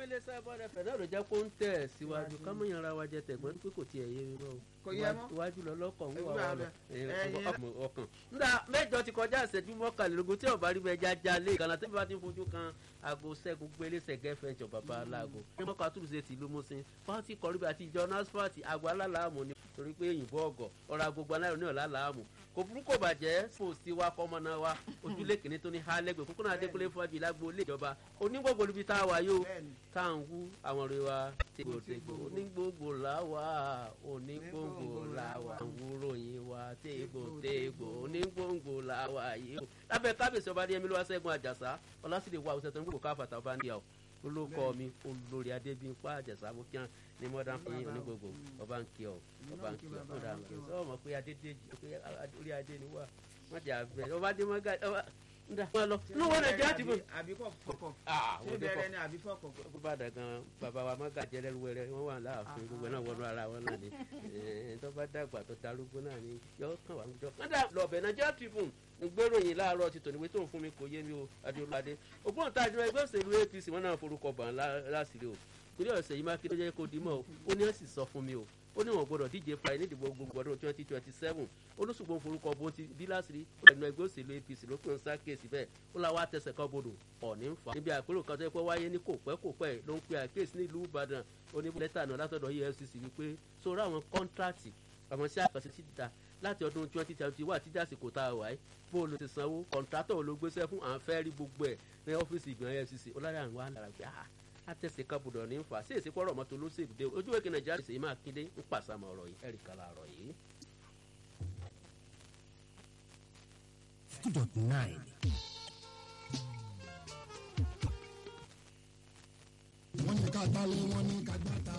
iléeṣẹ́ bọ́dẹ fẹ̀ náà ló jẹ́ kó ń tẹ̀ síwájú ká mọ̀ yanra wa jẹ tẹ̀gbọ́n pé kò tiẹ̀ yé mi mọ́ o Kò yẹ mọ́. iwájú lọ lọ́kọ̀ ń wà Ẹgbẹ́ wà lọ abẹ. Ẹyin. ọkàn. nígbà mẹ́jọ ti kọjá ìṣẹ́jú mọ́kànlélógún tí ọba rí bẹ́ẹ̀ jájá lé ìkànnà tí bá ti ń fojú kan aago ṣẹ́gun gbélé ṣẹ̀gẹ́ fẹ́ǹtì bàbá aláàgọ́. ní mọ́kà túbùsẹ̀ tìlú mọ́sìn fáwọn kọrí bí àti ìjọ nasfati àgọ́ alálàámù ni torí pé òyìnbó ọgọ̀ ọ̀rọ̀ agbègbè aláìrò ní ọ̀la làámù kò burúkú bàjẹ́ post wa kọ́mọ náà wa ojúlé kìíní tó ní hálẹ́gbẹ̀ẹ́ kókó náà adékúnlé fọ́jú ìlágbó ilé ìjọba onígbògbò níbi tá a wà yóò Bẹ́ẹ̀ni. tá à ń wú àwọn ọ̀rẹ́ wa tégbòtégbò onígbògbò làwà onígbògbò làwà àwòròyìn wa tégbòtégbò onígbògbò làwà yìí o. lábẹ́ kábíyèsí ọba ní ẹ̀mí ló wá sẹ́gun àjàsá ọlásìlè wa ọ̀sẹ̀ tó ń gbòkó káfàtà ọba níyà o olóko mi olórí adébíyìnpá àjàsá mo kí wọn ní mọ́dán fún yín onígbògbò ọba ń kí ọ ọba ń kí ọ ọba ń kí ọ sọ ma pé adédèjì pé orí adé ni wà wọ́n ti àbẹ̀ ọba dé mọ́gà ọba ń dà wọ́n lọ ní wọ́n nàìjíríà ti bọ̀. àbí kọ̀ kọ̀kọ̀ Ah, ṣé wọ́n dé kọ̀ bẹ̀rẹ̀ ni àbí fọ̀kọ̀. ó bá dàgan bàbá wa mọ́gà jẹ́rẹ́ wẹrẹ wọ́n wà láàfin gbogbo náà wọnú ara wọn náà ni Eh, tó bá dàgbà tó darúgbó náà ni yọ kàn wá jọ. wọ́n dà lọ́ọ̀bẹ̀ Nigeria Tribune ń gbéròyìn láàárọ̀ ti tòníwé tó ń fún mi kò yé mi o adéolúwadé ògbóǹtarìgì ẹgbẹ́ òṣèlú APC wọn náà forúkọ bàn láṣìírí o ìpínlẹ̀ ọ̀sẹ̀ yìí mákindé jẹ́ kó dimọ̀ o ó ní ẹ̀sìn sọ fún mi o ó ní wọn gbọdọ̀ díje fúra ní ìdìbò gbogbo ọdún twenty twenty seven olùsùgbọ́n forúkọ bó ti bí láṣìírí ẹnu ẹgbẹ́ òṣèlú APC ló pín sá kéèsì bẹ́ẹ̀ ó la wá tẹsẹ̀ kan bodò ọ̀ní ń fa. níbi àpérò kan tó yẹ kó wáyé ní kò pẹ́ kò pẹ́ ló ń pe àkéèsì nílùú Ìbàdàn oní lẹ́tà náà látọ̀dọ̀ EFCC wípé sórí àwọn kọ́ńtráàtì àwọn sí àkànṣe síta láti ọdún twenty twenty wà títí àsìkò tá a wà yìí bó o lọ ti sanwó kọ̀ǹtrátọ̀ ló gbéṣẹ́ fún à ń fẹ́ rí gbogbo ẹ̀ ní ọ́fíìsì ìgbìmọ̀ EFCC ọlọ́dà àwọn àlàrà pé ah àtẹ̀sẹ̀ kabudọ̀ ní nfa sí èsì pọ̀rọ̀ mọ́tò olóṣèlú dé ojú wẹ́kẹ̀ nàìjíríà ṣèyí máa kéde ń pàṣàmọ̀ ọ̀rọ̀ yìí ẹ̀rí kala ọ̀rọ̀ yìí. two dot nine. wọ́n ní ká gbálẹ̀ wọ́n ní ká gbáta.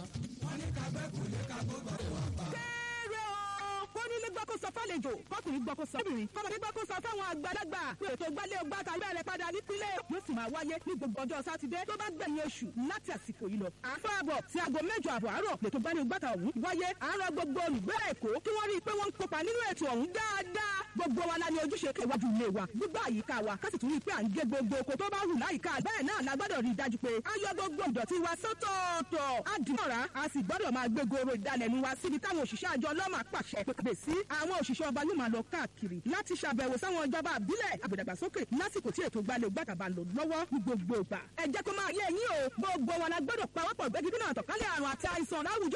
kéré o kó nílé gbọ́kó sọ fálejò kọkùnrin gbọ́kó sọ fóbìnrin kọ́mọdé gbọ́kó sọ fáwọn àgbàlagbà pé ètò gbálẹ̀ ọgbà tàbí bẹ̀rẹ̀ padà nípínlẹ̀ yóò sì máa wáyé ní gbogbo ọjọ́ sátidé tó bá gbẹ̀yìn oṣù láti àsìkò yìí lọ. àfọ́ àbọ̀ sí aago mẹ́jọ àbọ̀ àárọ̀ lètò gbálẹ̀ ọgbà ọ̀hún wáyé àárọ̀ gbogbo olùgbé èkó kí wọ́n rí i pé wọ́n ń kópa nínú ètò ọ̀hún dáadáa gbogbo wa la ní ojúṣe kẹwàjú ilé wa gbígbà àyíká wa ká sì tún rí i pé à ń gé gbogbo oko tó bá hù láyìíká bẹ́ẹ̀ náà la gbọ́dọ̀ rí i dájú pé a yọ gbogbo ìdọ̀tí wa sọ́tọ̀ọ̀tọ̀ a dì mọ́ra a sì gbọ́dọ̀ máa gbé goro ìdalẹ̀nu wa síbi táwọn òṣìṣẹ́ àjọ ọlọ́mà pàṣẹ pèpè sí àwọn òṣìṣẹ́ ọba yóò máa lọ káàkiri láti ṣàbẹ̀wò sáwọn ìjọba àbílẹ̀ àgbẹ̀dàgbàsókè lásìkò tí ètò gbalẹ̀ gbàtàbà lò lọ́wọ́ ní gbogbo ìgbà ẹ jẹ́ kó máa yé yín o gbogbo wa la gbọ́dọ̀ pawọ́pọ̀ gbẹ́gídínà àtọ̀kálẹ̀ àrùn àti àìsàn láwùjọ